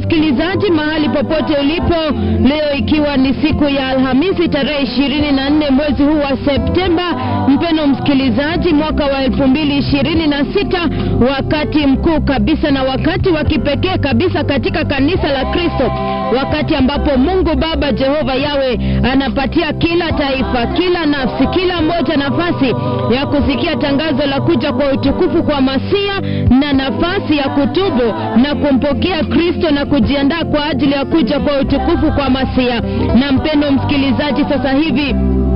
msikilizaji, mahali popote ulipo leo, ikiwa ni siku ya Alhamisi tarehe ishirini na nne mwezi huu wa Septemba, mpeno msikilizaji, mwaka wa elfu mbili ishirini na sita wakati mkuu kabisa na wakati wa kipekee kabisa katika kanisa la Kristo, wakati ambapo Mungu Baba Jehova Yawe anapatia kila taifa, kila nafsi, kila mmoja nafasi ya kusikia tangazo la kuja kwa utukufu kwa Masia na nafasi ya kutubu na kumpokea Kristo na kujiandaa kwa ajili ya kuja kwa utukufu kwa Masia. Na mpendo msikilizaji, sasa hivi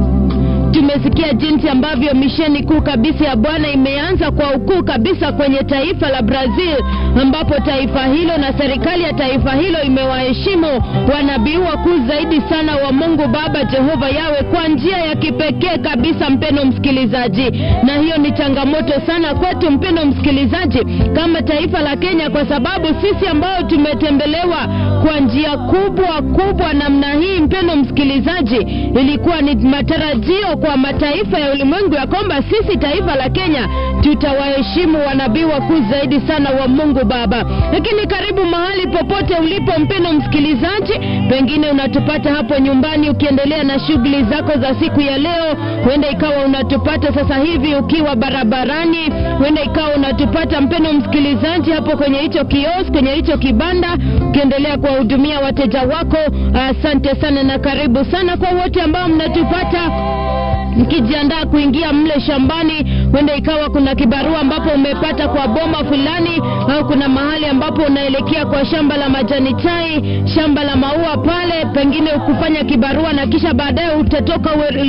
tumesikia jinsi ambavyo misheni kuu kabisa ya Bwana imeanza kwa ukuu kabisa kwenye taifa la Brazil, ambapo taifa hilo na serikali ya taifa hilo imewaheshimu wanabii wakuu zaidi sana wa Mungu Baba Jehova Yawe kwa njia ya kipekee kabisa, mpendo msikilizaji, na hiyo ni changamoto sana kwetu, mpendo msikilizaji, kama taifa la Kenya, kwa sababu sisi ambao tumetembelewa kwa njia kubwa kubwa namna hii, mpendo msikilizaji, ilikuwa ni matarajio kwa mataifa ya ulimwengu ya kwamba sisi taifa la Kenya tutawaheshimu wanabii wakuu zaidi sana wa Mungu Baba. Lakini karibu mahali popote ulipo, mpendo msikilizaji, pengine unatupata hapo nyumbani ukiendelea na shughuli zako za siku ya leo. Huenda ikawa unatupata sasa hivi ukiwa barabarani, huenda ikawa unatupata mpendo msikilizaji hapo kwenye hicho kiosk, kwenye hicho kibanda, ukiendelea kuwahudumia wateja wako. Asante sana na karibu sana kwa wote ambao mnatupata mkijiandaa kuingia mle shambani, huenda ikawa kuna kibarua ambapo umepata kwa boma fulani, au kuna mahali ambapo unaelekea kwa shamba la majani chai, shamba la maua pale, pengine ukufanya kibarua na kisha baadaye utatoka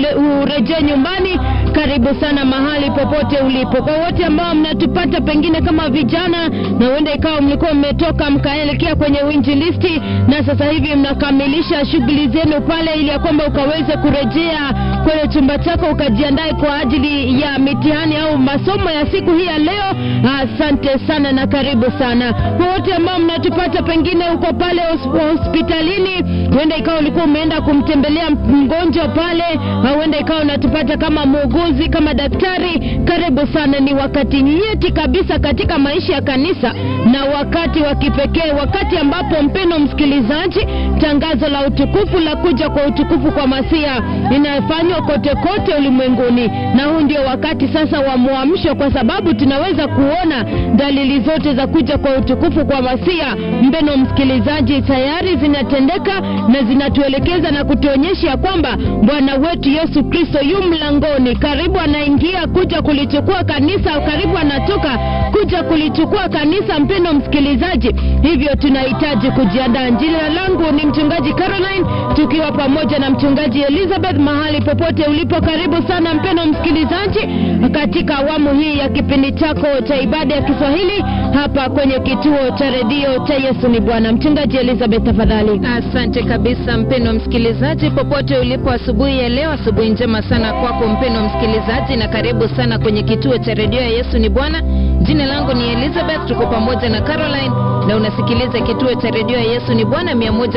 urejee nyumbani. Karibu sana mahali popote ulipo. Kwa wote ambao mnatupata pengine kama vijana, na huenda ikawa mlikuwa mmetoka mkaelekea kwenye uinjilisti na sasa hivi mnakamilisha shughuli zenu pale, ili ya kwamba ukaweze kurejea kwenye chumba chako ukajiandae kwa ajili ya mitihani au masomo ya siku hii ya leo. Asante sana na karibu sana kwa wote ambao mnatupata, pengine uko pale hospitalini, huenda ikawa ulikuwa umeenda kumtembelea mgonjwa pale, au huenda ikawa unatupata kama muuguzi, kama daktari. Karibu sana, ni wakati nyeti kabisa katika maisha ya kanisa na wakati wa kipekee, wakati ambapo mpeno msikilizaji, tangazo la utukufu la kuja kwa utukufu kwa Masia inafanywa kote kote ulimwenguni, na huu ndio wakati sasa wa mwamsho, kwa sababu tunaweza kuona dalili zote za kuja kwa utukufu kwa Masia. Mpeno msikilizaji, tayari zinatendeka na zinatuelekeza na kutuonyesha ya kwamba Bwana wetu Yesu Kristo yu mlangoni, karibu anaingia kuja kulichukua kanisa, karibu anatoka kuja kulichukua kanisa. Mpeno msikilizaji, hivyo tunahitaji kujiandaa. Jina langu ni mchungaji Caroline, tukiwa pamoja na mchungaji Elizabeth mahali popote ulipo, karibu sana mpeno msikilizaji, katika awamu hii ya kipindi chako cha ibada ya Kiswahili hapa kwenye kituo cha redio cha Yesu ni Bwana. Mchungaji Elizabeth, tafadhali. Asante kabisa mpeno msikilizaji, popote ulipo asubuhi ya leo, asubuhi njema sana kwako mpeno msikilizaji, na karibu sana kwenye kituo cha redio ya Yesu ni Bwana. Jina langu ni Elizabeth, tuko pamoja na Caroline na unasikiliza kituo cha redio ya Yesu ni Bwana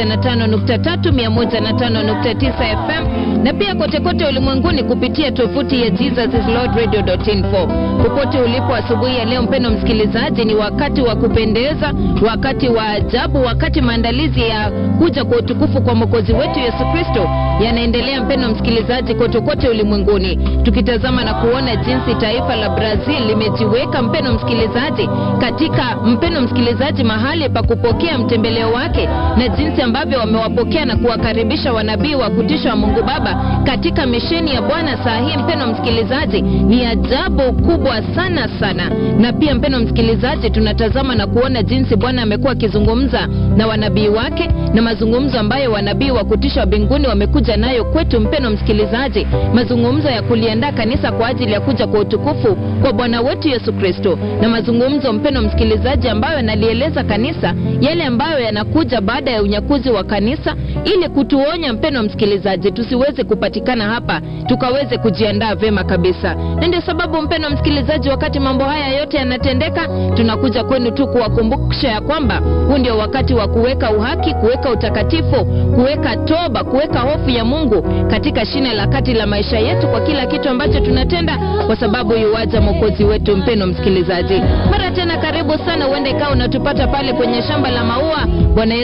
105.3, 105.9 FM na pia kote kote ulimwenguni kupitia tovuti ya jesuslordradio.info. Popote ulipo asubuhi ya leo, mpendo msikilizaji, ni wakati wa kupendeza, wakati wa ajabu, wakati maandalizi ya kuja kwa utukufu kwa mwokozi wetu Yesu Kristo yanaendelea, mpendo msikilizaji, kote kote ulimwenguni, tukitazama na kuona jinsi taifa la Brazil limejiweka, mpendo msikilizaji, katika mpendo msikilizaji, mahali pa kupokea mtembeleo wake na jinsi ambavyo wamewapokea na kuwakaribisha wanabii wa kutisha wa Mungu Baba katika misheni ya Bwana saa hii, mpendo msikilizaji, ni ajabu kubwa sana sana. Na pia mpendo msikilizaji, tunatazama na kuona jinsi Bwana amekuwa akizungumza na wanabii wake na mazungumzo ambayo wanabii wa kutisha wa mbinguni wamekuja nayo kwetu, mpendo msikilizaji, mazungumzo ya kuliandaa kanisa kwa ajili ya kuja kwa utukufu kwa Bwana wetu Yesu Kristo, na mazungumzo mpendo msikilizaji, ambayo yanalieleza kanisa yale ambayo yanakuja baada ya unyakuzi wa kanisa, ili kutuonya mpendo msikilizaji, tusiweze kupatikana hapa tukaweze kujiandaa vema kabisa. Na ndio sababu mpendo msikilizaji, wakati mambo haya yote yanatendeka, tunakuja kwenu tu kuwakumbusha ya kwamba huu ndio wakati wa kuweka uhaki, kuweka utakatifu, kuweka toba, kuweka hofu ya Mungu katika shina la kati la maisha yetu kwa kila kitu ambacho tunatenda, kwa sababu yuwaja mwokozi wetu. Mpendo msikilizaji, mara tena karibu sana. Huenda ikawa unatupata pale kwenye shamba la maua. Bwana